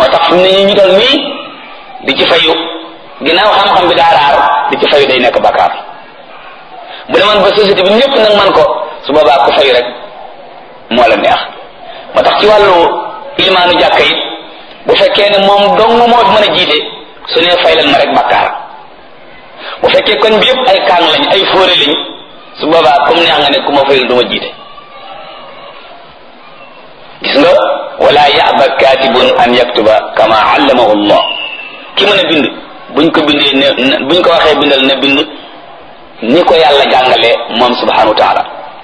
tax fi mu ne ñu toll nii di ci fayu ginnaaw xam-xam bi daa raar di ci fayu day nekk bakkaar bu demoon ba société bi ñëpp nag man ko su boobaa ku fayu rek moo la neex moo tax ci wàllu ilimaanu jàkka it bu fekkee ne moom dong moo fi mën a jiite su nee fay leen ma rek bakkaar bu fekkee koñ bi yëpp ay kaang lañ ay fóore lañ su boobaa comme neex nga ne ku ma fayul du ma jiite gis nga wala yaba katibun an yaktuba kama allamahu allah ki mën a bind buñ ko bindee ne buñ ko waxee bindal na bind ni ko yàlla jàngalee moom subhanahu wa taala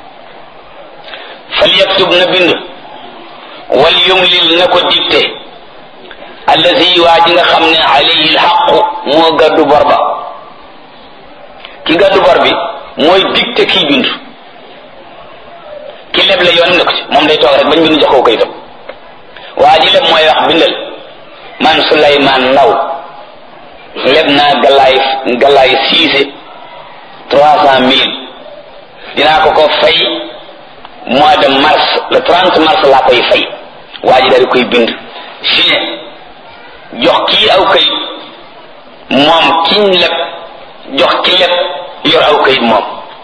fal yaktub na bind wal yumlil na ko dicté allazi waa ji nga xam ne alayhi lxaqu moo gàddu bor ba ki gàddu bor bi mooy dicté kii bind ki leb la yoon ne ko ci moom day toog rek bañ bind jox ko kayitam waa ji leb mooy wax bindal man Souleymane Ndaw leb naa galaay galaay siise trois cent mille dinaa ko ko fay mois de mars le trente mars laa koy fay waa ji daal koy bind signé jox kii aw kayit moom kiñ leb jox ki leb yor aw kayit moom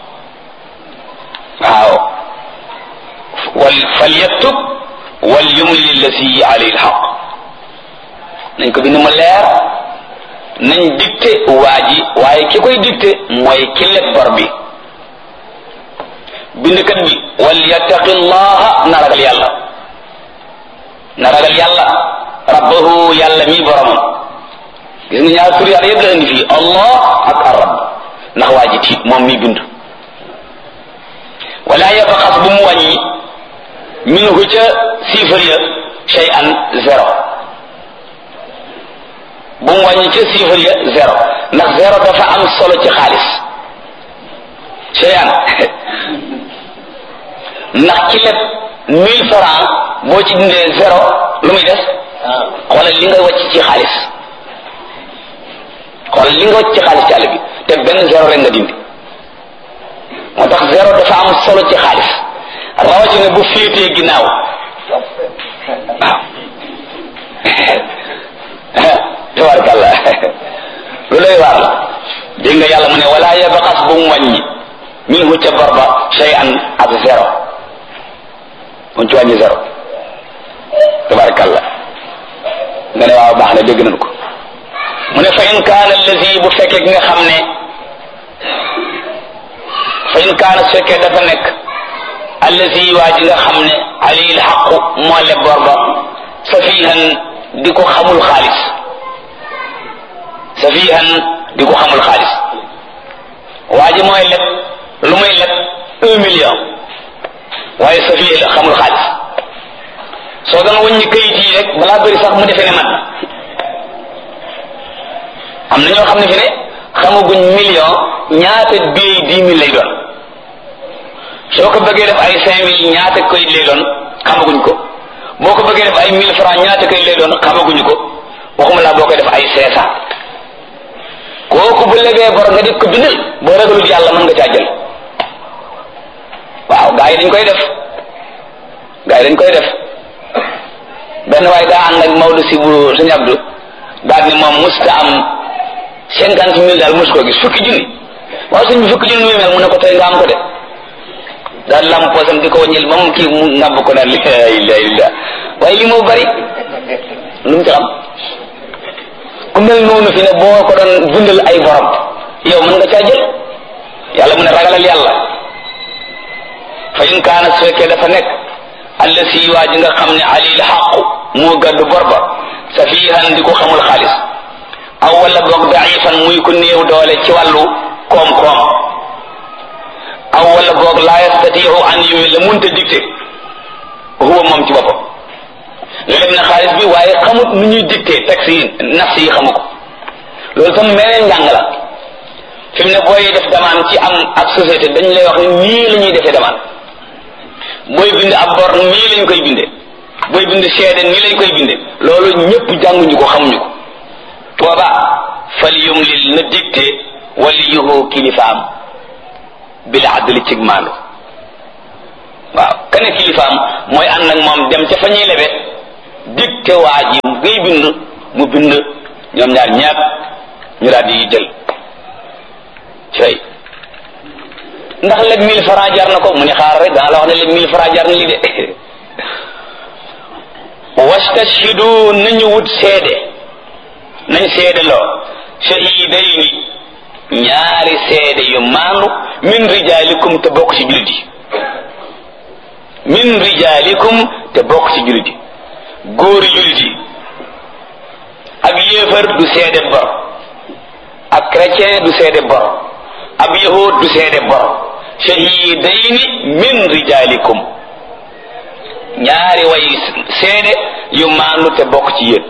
waaw wal falyaktub wal yumli allati alayhi alxaq nañ ko bind mu leer nañ dicté waa ji waaye ki koy dicté mooy ki leb bor bi bindkat bi wal yattaqi llaha na ragal yàlla na ragal yàlla rabbahu yàlla mi boromam gis nga ñaar tur yàlla yëpp la indi fii allah ak arab ndax waa ji tiit moom mi bind wala yabxas bu mu wàññi minhu ca chiffre ya shay'an zéro bu mu wàññi ca chiffre ya zéro ndax zéro dafa am solo ci xaalis shay'an ndax ci lépp mille francs boo ci dindee zéro lu muy des xoolal li nga wàcc ci xaalis xoolal li nga wàcc ci xaalis ci àll bi te benn zéro rek nga dindi moo tax zéro dafa am solo ci xaalis rawatina bu féetee ginnaaw waaw tabarkalla lu lay waar la dégg nga yàlla mu ne wala yabxas bu mu wàññi minhu ca bor ba shay'an ak zéro mu ci wàññi zéro tabarkalla nga ne waaw baax na dégg nañ ko mu ne fa in kaana allazi bu fekkee ki nga xam ne fa in kaana su fekkee dafa nekk allazi waa ji nga xam ne alayhi lxaqu moo leb bor ba safihan di ko xamul xaalis safihan di ko xamul xaalis waa ji mooy leb lu muy leb un million waaye safihan la xamul xaalis soo doon wëññi kayit yi rek balaa bëri sax mu defee ne man am na ñoo xam ne fi ne xamaguñ million ñaata bii dix mille lay doon soo ko bëggee def ay cinq mille ñaata koy lay doon xamaguñ ko boo ko bëggee def ay mille francs ñaata koy lay doon xamaguñu ko waxuma laa boo koy def ay cinq cent kooku bu lebee bor nga di ko bindal boo ragalul yàlla mën nga caa jël waaw gaa yi dañ koy def gaa yi dañ koy def benn waaye daa ànd ak Maodo si bu sëñ Abdou daal ni moom musta am cinquante mille daal mos koo gis fukki junni waaw sëñ bi fukki junni muy mel mu ne ko tey nga am ko de daal lam poosam di ko wàññil moom kii mu ngàbb ko naan la ilaha illa waaye li moo bari lu mu ci xam ku mel noonu fi ne boo ko doon bindal ay borom yow mën nga caa jël yàlla mu ne ragalal yàlla fa in kaana su fekkee dafa nekk allasi waa ji nga xam ne alil xaqu moo gàddu bor ba safihan di ko xamul xaalis aw wala boog daifan muy ku néew doole ci wàllu koom-koom aw wala boog laa yastatiu an yumi la munta dicté huwa moom ci boppam leb na xaalis bi waaye xamut nu ñuy dicté texte yi nafs yi xamu ko loolu tam meneen njàng la fi mu ne booy def demande ci am ab société dañ lay wax ni nii la ñuy defee demande booy bind ab bor nii lañ koy bindee booy bind seede nii lañ koy bindee loolu ñëpp jànguñu ko xamuñu ko booba fal yumlil na dicté waliyuhu kilifaam bil adli cig maandu waaw kane kilifaam mooy ànd ak moom dem ca fa ñuy lebe dicté waa ji ngay bind mu bind ñoom ñaar ñaar ñu daal di jël cay ndax léeg mille francs jar na ko mu ne xaar rek daa la wax ne léeg mille francs jar na li de wastashhidu nañu wut seede nañ seede loo shahidayni ñaari seede yu maandu min rijalikum te bokk ci jullit yi min rijalikum te bokk ci jullit yi góori jullit yi ab yéefar du seede bor ab chrétien du seede bor ab yahud du seede bor shahidayni min rijalikum ñaari way seede yu maandu te bokk ci yéen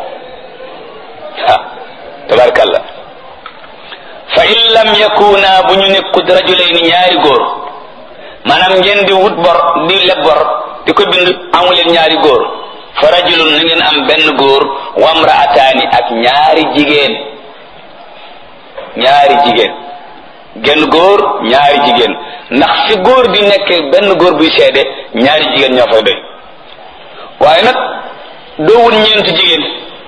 ah tabarkalla fa in lam yakuna bu ñu nekkut rajulayni ñaari góor maanaam ngeen di wut bor di leb bor di ko bind amuleen ñaari góor fa rajulun na ngeen am benn góor wamraataani ak ñaari jigéen ñaari jigéen genn góor ñaari jigéen ndax fi góor di nekk benn góor buy seede ñaari jigéen ñoo fay doy waaye nag doo wut ñeent jigéen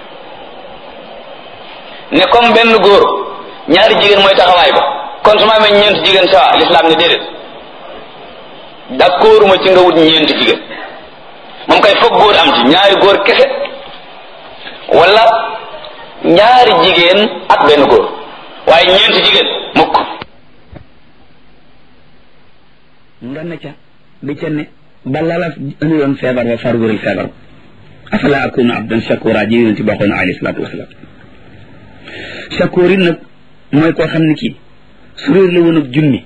ne comme benn góor ñaari jigéen mooy taxawaay ba kon su ma amee ñeent jigéen sawa l'islam ne déedéet d'accord ma ci nga wut ñeent jigéen moom kay foog góor am ci ñaari góor kese wala ñaari jigéen ak benn góor waaye ñeent jigéen mukk nga ne ca bi ca ne ba lala indi woon feebar ba far wéral feebar afala akunu abdan shakura ji yonent bi waxoon alayhi salaatu wasalaam shakur it nag mooy koo xam ne kii su réer la woon ak junni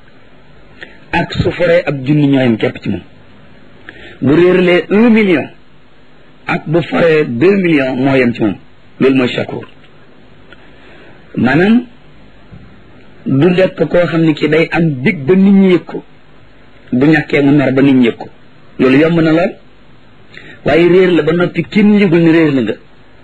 ak su foree ab junni ñooyam képp ci moom bu réerlee un million ak bu foree deux millions moo yem ci moom loolu mooy shakur maanaam du nekk koo xam ne kii day am dig ba nit ñi yëg ko bu ñàkkee mu mer ba nit ñi yëg ko loolu yomb na lool waaye réer la ba noppi kenn yëgul ni réer la nga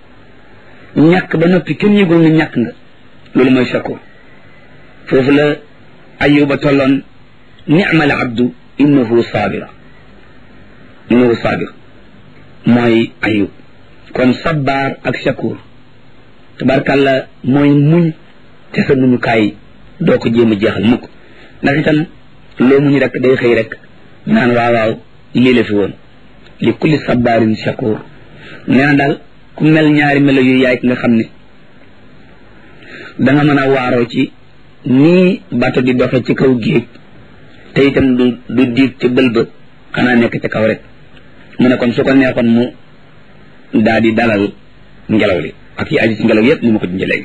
ñàkk ba noppi kenn yëgul ni ñàkk nga loolu mooy shakur foofu la ayuba tolloon ni'mal abdu innahu sabira innahu sabir mooy ayub kon sabbaar ak shakur tabarkàlla mooy muñ te sa muñukaay doo ko jéem a jeexal mukk ndax itam loo muñ rek day xëy rek naan waaw waaw lii la fi woon li kulli sabbaarin shakur nee na daal ku mel ñaari melo yu yaay nga xam ne danga mën a waaroo ci nii bato di doxe ci kaw géej te itam du du diig ci bël ba xanaa nekk ci kaw rek mu ne kon su ko neexoon mu daa di dalal ngelaw li ak yi aju ci ngelaw yépp ni ma ko dindi léegi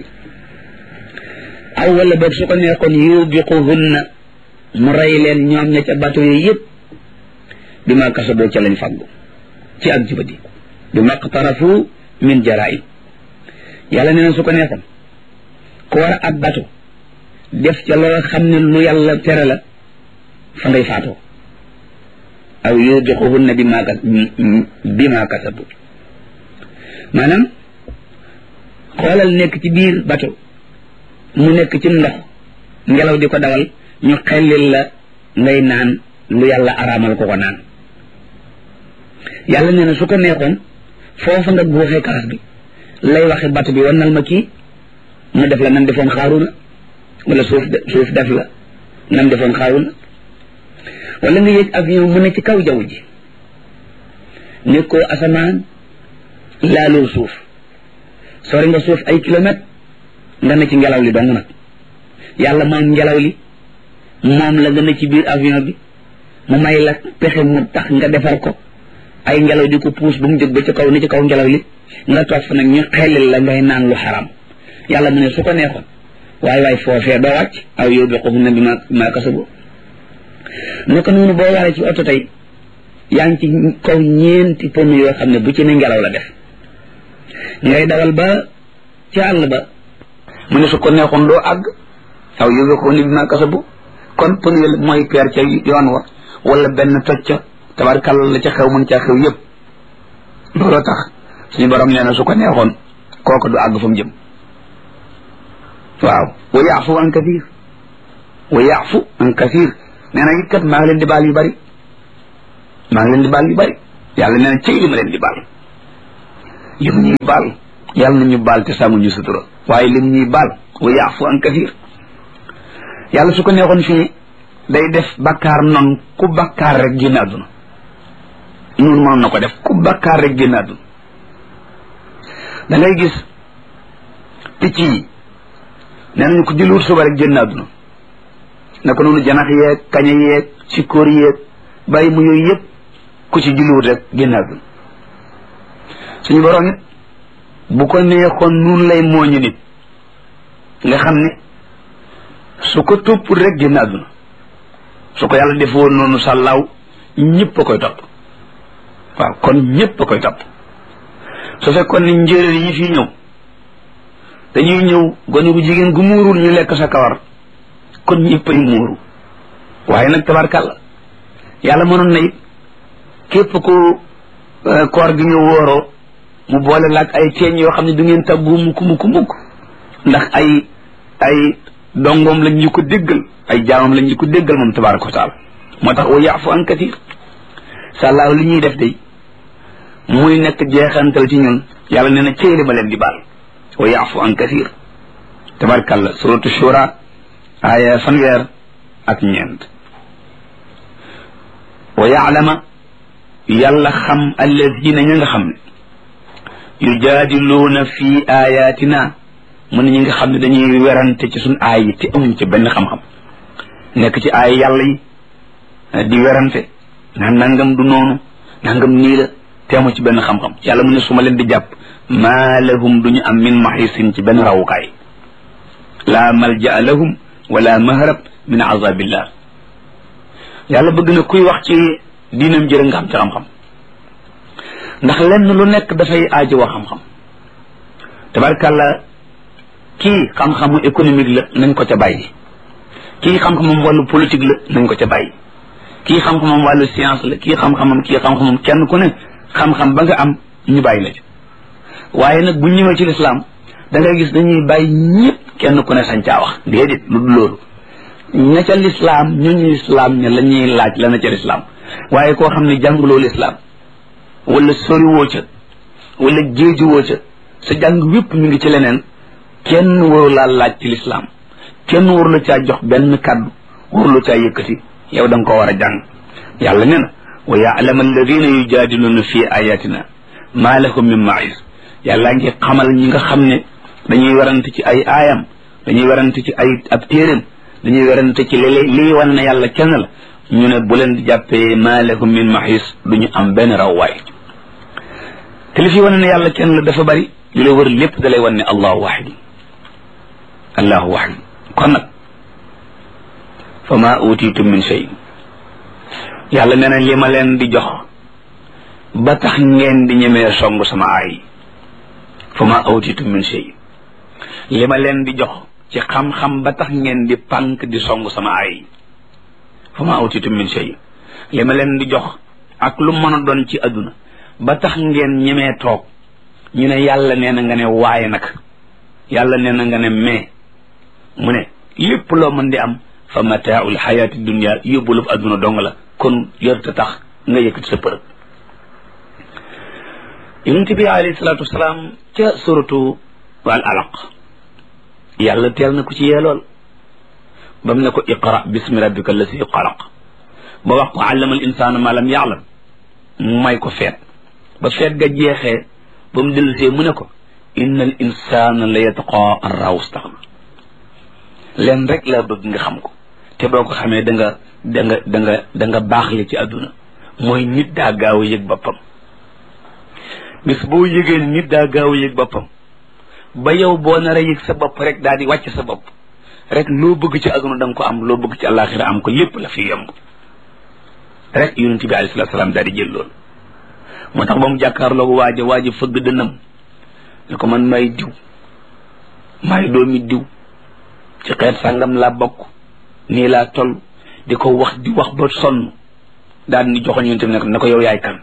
aw wala boog su ko neexoon yubiquhunna mu rey leen ñoom ña ca bato yi yépp bi ma kasaboo ca lañ fàggu ci ak jubadi bi maqtarafu min jaraim yàlla nee na su ko neexoon ku war a ab bato def ca loo xam ne lu yàlla tere la fa ngay faatoo aw yudiquhunna bi ma bi ma kasabu maanaam xoolal nekk ci biir bato mu nekk ci ndox ngelaw di ko dawal ñu xellil la ngay naan lu yàlla araamal ko ko naan yàlla nee na su ko neexoon foofa nga buuxee kaas bi lay waxe bato bi wannal ma kii mu def la nan defoon xaaruna wala suuf suuf def la nan defoon xaaruna wala nga yëg avion mu ne ci kaw jaww ji nekkoo asamaan laaloo suuf sori nga suuf ay kilomètre nga ne ci ngelaw li dong nag yàlla moom ngelaw li moom la nga ne ci biir avion bi mu may la pexe mu tax nga defar ko ay ngelaw di ko puus ba mu jóg ba ci kaw ni ci kaw ngelaw li nga toog fa nag ñu xelil la ngay naan lu xaram yàlla mu ne su ko neexoon waaye waaye foofee doo wàcc aw yow bi xofu na bi ma maa kasabu naka noonu boo waree ci oto tey yaa ngi ci kaw ñeenti pneu yoo xam ne bu ci ne ngelaw la def ngay dawal ba ci àll ba mu ne su ko neexoon doo àgg aw yow bi xofu na bi maa kasabu kon pneu mooy peer ca yoon wa wala benn toj ca tabarkàlla la ca xew mën caa xew yëpp looloo tax suñu borom nee na su ko neexoon kooku du àgg fa mu jëm waaw wa yaafu an kathir wa yaafu an kathir nee na it kat maa ngi leen di baal yu bari maa ngi leen di baal yu bari yàlla nee na cëy li ma leen di baal lim ñuy baal yàlla nañu baal te sàmm ñu sutura waaye lim ñuy baal wa yaafu an kathir yàlla su ko neexoon fii day def bakkaar noonu ku bakkaar rek génn àdduna noonu mënoon na ko def ku bakkaar rek génn àdduna da ngay gis picc yi nee nañu ko julliwut suba rek génn àdduna naka noonu janax yeeg kaña yeeg sikkoor yeeg bàyyi mu yooyu yëpp ku ci julliwut rek génn àdduna suñu borom it bu ko neexoon nun lay mooñu nit nga xam ne su ko topp rek génn àdduna su ko yàlla defoon noonu sàllaaw ñëpp a koy topp waaw kon ñëpp a koy topp su fekkoon ne njéeréer yi fi ñëw dañuy ñëw gone gu jigéen gu muurul ñu lekk sa kawar kon ñëpp ay muuru waaye nag tabarkàlla yàlla mënoon na it képp ku koor gi ñu wóoroo mu boole laag ay teeñ yoo xam ne du ngeen tàggu mukk mukk mukk ndax ay ay dongoom lañ ñu ko déggal ay jaamam lañ ñu ko déggal moom tabaraka wa taala moo tax wa yaafu an katir sàllaaw li ñuy def day muy nekk jeexantal ci ñun yàlla nee na céeli ma leen di baal wa yaafu an katir tabarakàllah suratu shura aaya fanweer ak ñeent wa yaalama yàlla xam alladina ña nga xam ne yujaadiluuna fi ayatina mu ne ñi nga xam ne dañuy werante ci suñ aay yi te amuñ ci benn xam-xam nekk ci aay yàlla yi di werante naan nangam du noonu nangam nii la te amu ci benn xam-xam yàlla mu ne su ma leen di jàpp maa lahum duñu am min maxisin ci benn rawukaay laa malja lahum wala mahrab min azabillah yàlla bëgg na kuy wax ci diinam jërë nga xam ci xam-xam ndax lenn lu nekk dafay aajo wax xam-xam tabarkàlla kii xam-xamu économique la nañ ko ca bàyyi kii xam-xamam wàllu politique la nañ ko ca bàyyi kii xam-xamam wàllu science la kii xam-xamam kii xam-xamam kenn ku ne xam-xam ba nga am ñu bàyyi la ci waaye nag bu ñëwee ci lislaam da ngay gis dañuy bàyyi ñëpp kenn ku ne sañ caa wax déedéet lu dul loolu ña ca lislaam ñooñu lislaam ña la ñuy laaj la na ca lislaam waaye koo xam ne jànguloo lislaam wala soriwoo ca wala jéejuwoo ca sa jàng wépp mi ngi ci leneen kenn waru laa laaj ci lislaam kenn waru la caa jox benn kàddu waru la caa yëkkati yow da nga ko war a jàng yàlla nee na wa yaalama alladina yujaadiluuna fi ayatina maa lahum min maïs yàlla ngi xamal ñi nga xam ne dañuy werante ci ay aayam dañuy werante ci ay ab téeréem dañuy werante ci li lii wan ne yàlla kenn la ñu ne bu leen di jàppee maa lahum min maïs duñu am benn rawwaay te li fi wane ne yàlla kenn la dafa bari li la wër lépp da lay wan ne allahu waxid allahu waxid kon nag fa ma utitum min shay yàlla nee na li ma leen di jox ba tax ngeen di ñemee song sama aay fa ma utitum min shay li ma leen di jox ci xam-xam ba tax ngeen di pànk di song sama aay fa ma utitum min shay li ma leen di jox ak lu mën a doon ci àdduna ba tax ngeen ñemee toog ñu ne yàlla nee na nga ne waaye nag yàlla nee na nga ne mais mu ne lépp loo mën di am fa mataaul xayaati dunia yóbbulub adduna dong la kon yorta tax nga yëkkati sa përëb yonente bi alayhi salaatu wasalaam ca suratu al alaq yàlla teel na ko ci yee lool ba mu ne ko iqra bismi rabbika allasi xalaq ba wax ko allama al insaana ma lam yaalam mu may ko feet ba feet ga jeexee ba mu dellusee mu ne ko inna al insana la yatqa an raw staxna leen rek laa bëgg nga xam ko te boo ko xamee da nga da nga da nga da nga baax le ci àdduna mooy nit daa gaaw a yëg boppam bis boo yëgee nit daa gaaw a yëg boppam ba yow boo nar a yëg sa bopp rek daal di wàcc sa bopp rek loo bëgg ci àdduna da nga ko am loo bëgg ci àllaaxira am ko lépp la fi yomb rek yonent bi alayhi salaatu salaam daal di jël loolu moo tax ba mu jàkkaarloo waaja waaja fëgg dënam ne ko man may diw may doomi diw ci xeet sàngam laa bokk nii laa toll di ko wax di wax ba sonn daal ni joxoñ yonent bi ne ko ne ko yow yaay kan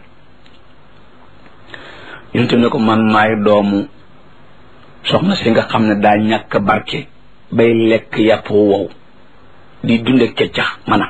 yonent bi ne ko man maay doomu soxna si nga xam ne daa ñàkk barke bay lekk yàpp wow di dunde keccax mana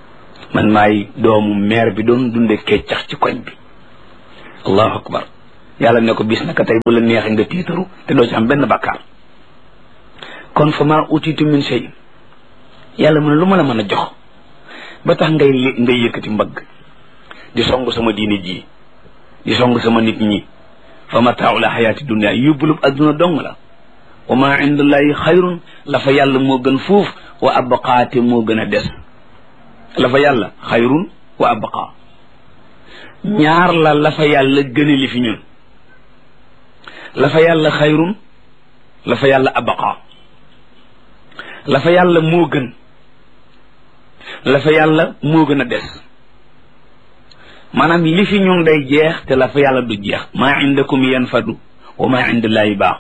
man maay doomu meer bi doon dunde keccax ci koñ bi allahu akbar yàlla ne ko bis naka tey bu la neexee nga tiitaru te doo ci am benn bakkaar kon fa ma utitu min shay yàlla mu ne lu ma la mën a jox ba tax ngay ngay yëkkati mbagg di song sama diine ji di song sama nit ñi fa mataaul xayaati dunia yóbbulub adduna dong la wa ma indallahi xayrun la fa yàlla moo gën fuuf wa abqaate moo gën a des la fa yàlla xayrun wa abqa ñaar la la fa yàlla gëne li fi ñun la fa yàlla xayrun la fa yàlla abqa la fa yàlla moo gën la fa yàlla moo gën a des maanaam li fi ñun day jeex te la fa yàlla du jeex maa indakum yanfadu wa maa indallahi baaq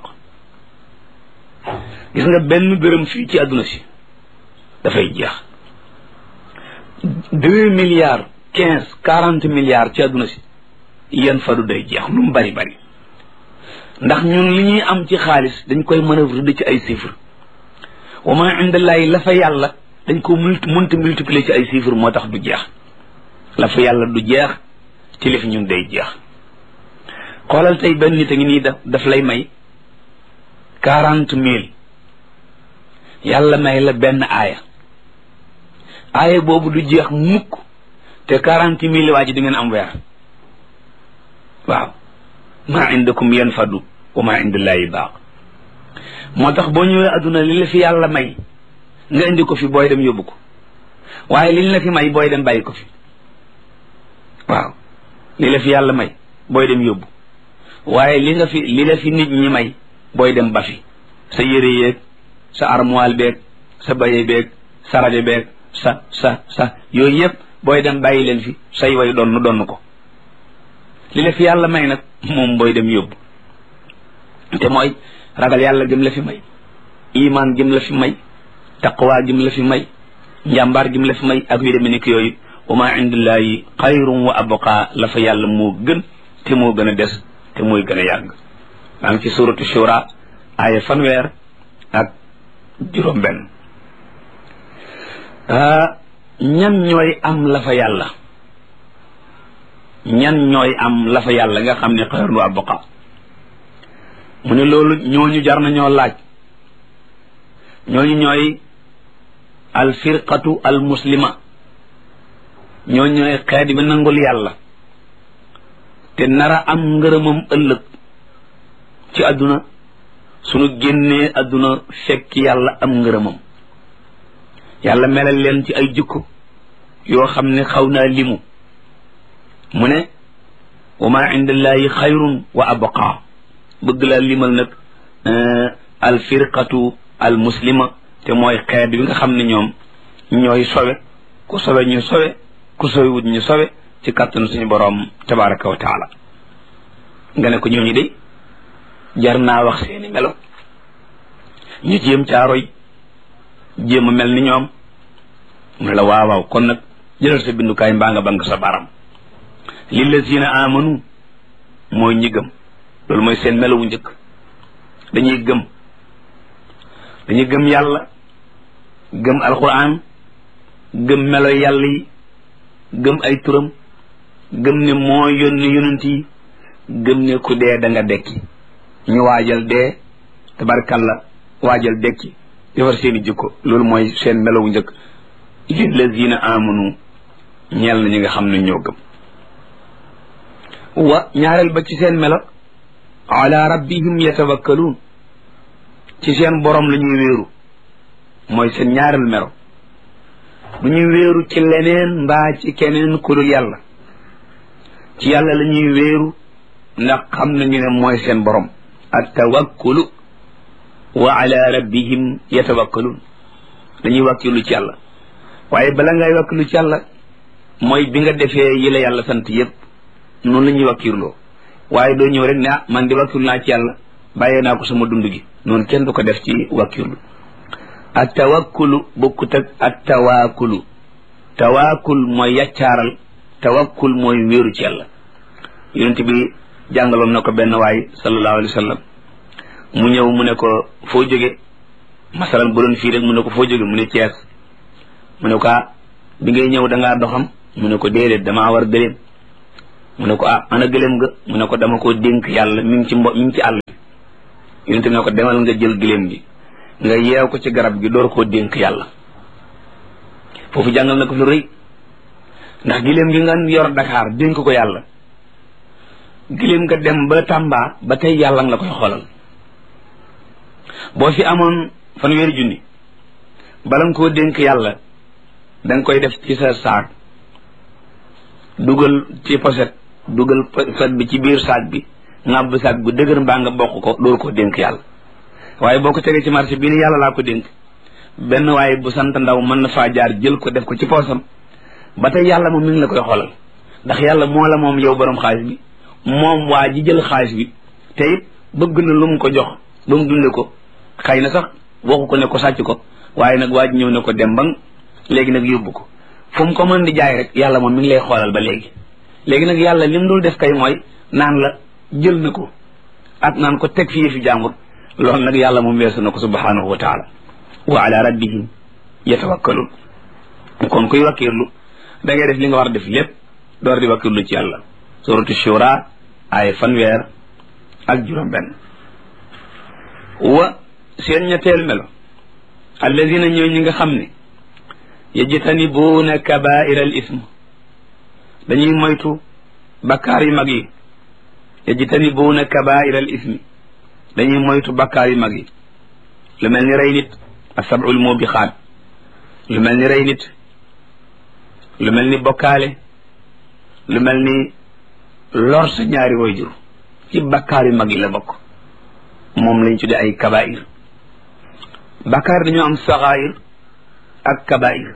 gis nga benn dërëm fii ci àdduna si dafay jeex deux milliards quinze quarante milliards ci àdduna si yanfadu day jeex lu mu bari bari ndax ñun li ñuy am ci xaalis dañ koy manœuvre di ci ay chiffres wa maa indallahi la fa yàlla dañ ko multi mënta multiplier ci ay chiffres moo tax du jeex la fa yàlla du jeex ci li fi ñun day jeex xoolal tey benn nit a ngi nii daf daf lay may quarante mille yàlla may la benn aaya aaya boobu du jeex mukk te quarante mille waa ji di ngeen am weer waaw maa indakum yanfadu wa maa indallahi baaq moo tax boo ñëwee adduna li la fi yàlla may nga indi ko fi booy dem yóbbu ko waaye li la fi may booy dem bàyyi ko fi waaw li la fi yàlla may booy dem yóbbu waaye li nga fi li la fi nit ñi may booy dem ba fi sa yére yeeg sa armoire beeg sa baye beeg sa rajo beeg sa sa sa yooyu yëpp booy dem bàyyi leen fi say way donn donn ko li la fi yàlla may nag moom booy dem yóbbu te mooy ragal yàlla gëm la fi may iman gëm la fi may taqwa gëm la fi may njàmbaar gëm la fi may ak yu demee nekk yooyu wa ma indillahi xayrun wa abqa la fa yàlla moo gën te moo gën a des te mooy gën a yàgg maa ngi ci suratu shura aaya fanweer ak juróom benn ñan ñooy am la fa yàlla ñan ñooy am la fa yàlla nga xam ne xayrun wa abqa mu ne loolu ñooñu jar na ñoo laaj ñooñu ñooy al firqatu al muslima ñooñu ñooy xeet bi nangul yàlla te nara am ngërëmam ëllëg ci àdduna sunu génnee àdduna fekk yàlla am ngërëmam yàlla melal leen ci ay jikko yoo xam ne xaw naa limu mu ne wa ma indallahi xayrun wa abqa bëgg laa limal nag al firqatu al muslima te mooy xeet bi nga xam ne ñoom ñooy sowe ku sowe ñu sowe ku sowe wut ñu sowe ci kàttanu suñu boroom tabaraka wa taala nga ne ko ñooñu de jar naa wax seeni melo ñu jéem caaroy jéem a mel ni ñoom mu ne la waaw waaw kon nag jëlal sa bindukaay mbaa nga bank sa baram lillazina amanu mooy ñi gëm loolu mooy seen melawu njëkk dañuy gëm dañuy gëm yàlla gëm alquran gëm melo yàlla yi gëm ay turam gëm ne moo yónni yonent yi gëm ne ku dee da nga dekki ñu waajal dee tabarkalla waajal dekki defar seeni jikko loolu mooy seen melawu njëkk lillazina amanu ñeel na ñi nga xam ne ñoo gëm wa ñaareel ba ci seen melo ala rabbihim yatawakkaluun ci seen borom la ñuy wéeru mooy seen ñaareel melo du ñuy wéeru ci leneen mbaa ci keneen ku dul yàlla ci yàlla la ñuy wéeru ndax xam nañu ne mooy seen borom at tawakkulu wa ala rabbihim yatawakkaluun dañuy wàkkilu ci yàlla waaye bala ngay wàkkilu ci yàlla mooy bi nga defee yi la yàlla sant yépp noonu la ñuy wàkkirloo waaye doo ñëw rek ne ah man di wàkkirlu naa ci yàlla bàyyee naa ko sama dund gi noonu kenn du ko def ci wàkkirlu at tawakkulu bokkut ak at tawaakulu tawaakul mooy yaccaaral tawakkul mooy wéeru ci yàlla yonent bi jàngaloon na ko benn waay sallallahu alayhi wa sallam mu ñëw mu ne ko foo jóge masalan bu doon fii rek mu ne ko foo jóge mu ne Cees mu ne ko bi ngay ñëw da ngaa doxam mu ne ko déedéet damaa war gëléem mu ne ko ah ana gëléem nga mu ne ko dama koo dénk yàlla mi ngi ci mbo mi ngi ci àll bi yonente bi ne ko demal nga jël gëléem gi nga yeew ko ci garab gi door koo dénk yàlla foofu jàngal na ko fi rëy ndax gëléem gi nga yor Dakar dénk ko yàlla gëléem nga dem ba Tamba ba tey yàlla nga la koy xoolal boo fi amoon fanweeri junni bala nga koo dénk yàlla da nga koy def ci sa saak dugal ci poset dugal poset bi ci biir saak bi ŋàbb saak bu dëgër mbaa nga bokk ko door koo dénk yàlla waaye boo ko tegee ci marché bi ni yàlla laa ko dénk benn waaye bu sant ndaw mën na faa jaar jël ko def ko ci poosam ba tey yàlla moom mi ngi la koy xoolal ndax yàlla moo la moom yow borom xaalis bi moom waa ji jël xaalis bi te it bëgg na lu mu ko jox ba mu dunde ko xëy na sax waxu ko ne ko sàcc ko waaye nag waa ji ñëw ne ko dem ba léegi nag yóbbu ko fu mu ko mën di jaay rek yàlla moom mi ngi lay xoolal ba léegi léegi nag yàlla lim dul def kay mooy naan la jël na ko ak naan ko teg fii fi jàmbur loolu nag yàlla moom weesu na ko subhanahu wa taala wa ala rabbihim yatawakkalun kon kuy wakkirlu da ngay def li nga war a def lépp door di wakkirlu ci yàlla suratu shura ay fanweer ak juróom benn wa seen ñetteel melo alladina ñoo ñi nga xam ne yajtanibuuna kabaira al ism dañuy moytu bakkaar yu mag yi yajtanibuuna kabaira al ismi dañuy moytu bakkaar yu mag yi lu mel ni rey nit asabul mubixaat lu mel ni rey nit lu mel ni bokkaale lu mel ni lor sa ñaari wayjur ci bakkaar yu mag yi la bokk moom lañ tuddee ay kabair bakkaar dañoo am saxaayir ak kabair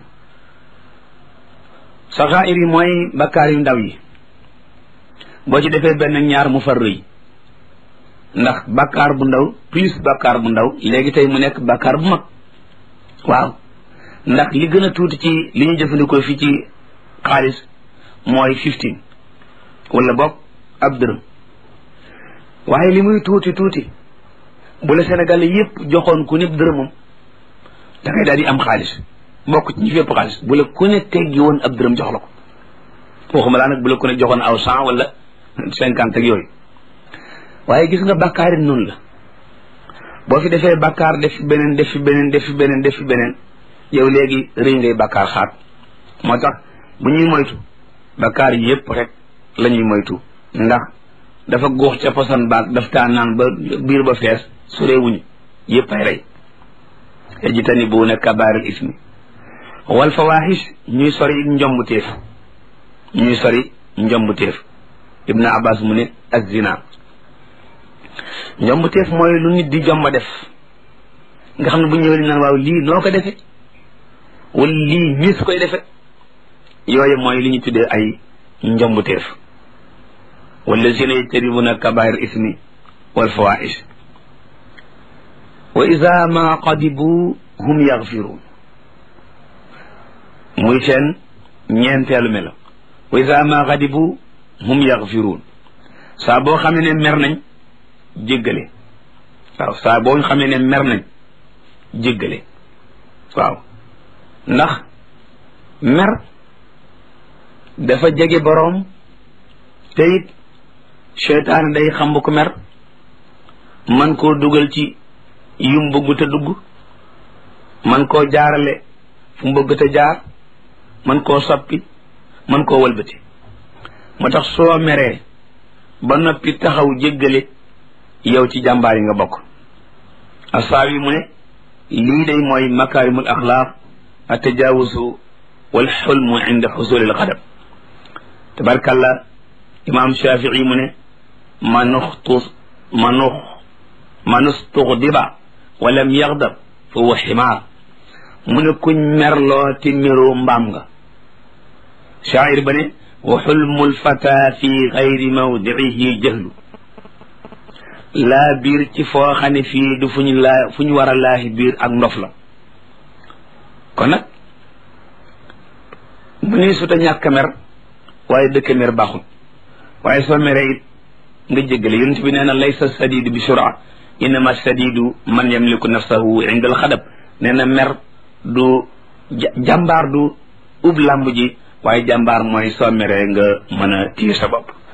saxaayir yi mooy bakkaar yu ndaw yi boo ci defee benn ñaar mu far rëy ndax bakkaar bu ndaw plus bakkaar bu ndaw léegi tey mu nekk bakkaar bu mag waaw ndax li gën a tuuti ci li ñu jëfandikoo fii ci xaalis mooy fifteen wala boog ab dërëm waaye li muy tuuti tuuti bu la Sénégal yépp joxoon ku nekk dërëmam da ngay daal di am xaalis bokk ci ñi fépp xaalis bu la ku ne teggi woon ab dërëm jox la ko waxuma laa nag bu la ku ne joxoon aw cent wala cinquante ak yooyu waaye gis nga bàkkaar it noonu la boo fi defee bàkkaar def fi beneen def fi beneen def fi beneen def fi beneen yow léegi rëy ngay bàkkaar xaat moo tax bu ñuy moytu bàkkaar yi yépp rek la ñuy moytu ndax dafa góox ca posan baag daf taa naan ba biir ba fees sureewuñu yépp ay rey yajtanibuuna kabaaril ismi wal fawaaxis ñuy sori njombu téef ñuy sori njombu téef ibnu abbas mu ne ak zina njombu téef mooy lu nit di jomba def nga xam ne bu ñëwee naan waaw lii noo ko defe wala lii miis koy defe yooyu mooy li ñu tuddee ay njombu téef wallazina yajtanibuna kabair ismi wal fawaish wa ida ma qadibu hum yaxfiruun muy seen ñeenteelu melo wa ida ma qadibu hum yaxfiruun saa boo xam ne mer nañ jéggale waaw saa boo xam ne mer nañ jéggale waaw ndax mer dafa jege boroom te it seytaane day xam ko mer man koo dugal ci yum bëgg te dugg man koo jaarale fu mu bëgg te jaar man koo soppi man koo wëlbati moo tax soo meree ba noppi taxaw jéggale yow ci jàmbaar yi nga bokk asaawi mu ne lii day mooy makaarimul axlaaq a tajawusu wal xulmu inda xusulil xadab tabarkalla imam shafii mu ne manuxtu manux manustuxdiba walam yaxdab fa huwa ximaar mu ne kuñ merloo te meroo mbaam nga shaacir ba ne wa xulmu lfata fi gayri mawdicihi jahlu laa biir ci foo xam ne fii du fu ñu laa fu ñu war a laahi biir ak ndof la kon nag mu ni suta ñàkk mer waaye dëkk mer baaxul waaye soo meree it nga jéggale yonent bi nee na laysa sadidu bi sura innama sadidu man yamliku nafsahu inda alxadab nee na mer du jàmbaar du ub làmb ji waaye jàmbaar mooy soo meree nga mën a téye sa bopp